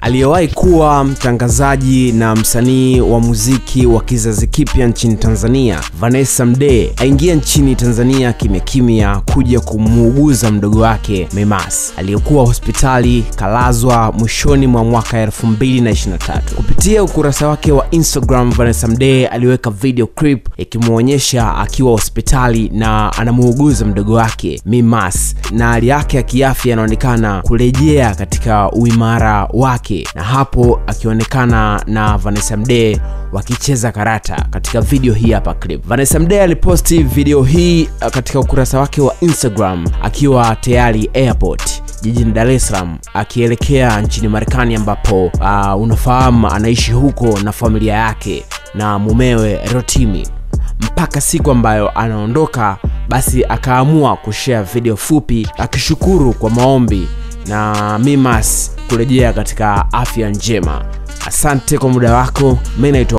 aliyewahi kuwa mtangazaji na msanii wa muziki wa kizazi kipya nchini Tanzania, Vanessa Mdee aingia nchini Tanzania kimya kimya kuja kumuuguza mdogo wake Memas aliyekuwa hospitali kalazwa mwishoni mwa mwaka 2023. Kupitia ukurasa wake wa Instagram, Vanessa Mdee aliweka video clip ikimwonyesha akiwa hospitali na anamuuguza mdogo wake Mimas, na hali yake ya kiafya inaonekana kurejea katika uimara wake, na hapo akionekana na Vanessa Mdee wakicheza karata katika video hii hapa clip. Vanessa Mdee aliposti video hii katika ukurasa wake wa Instagram akiwa tayari airport jijini Dar es Salaam akielekea nchini Marekani ambapo uh, unafahamu anaishi huko na familia yake na mumewe Rotimi mpaka siku ambayo anaondoka, basi akaamua kushare video fupi akishukuru kwa maombi na Mimas kurejea katika afya njema. Asante kwa muda wako. Mimi naitwa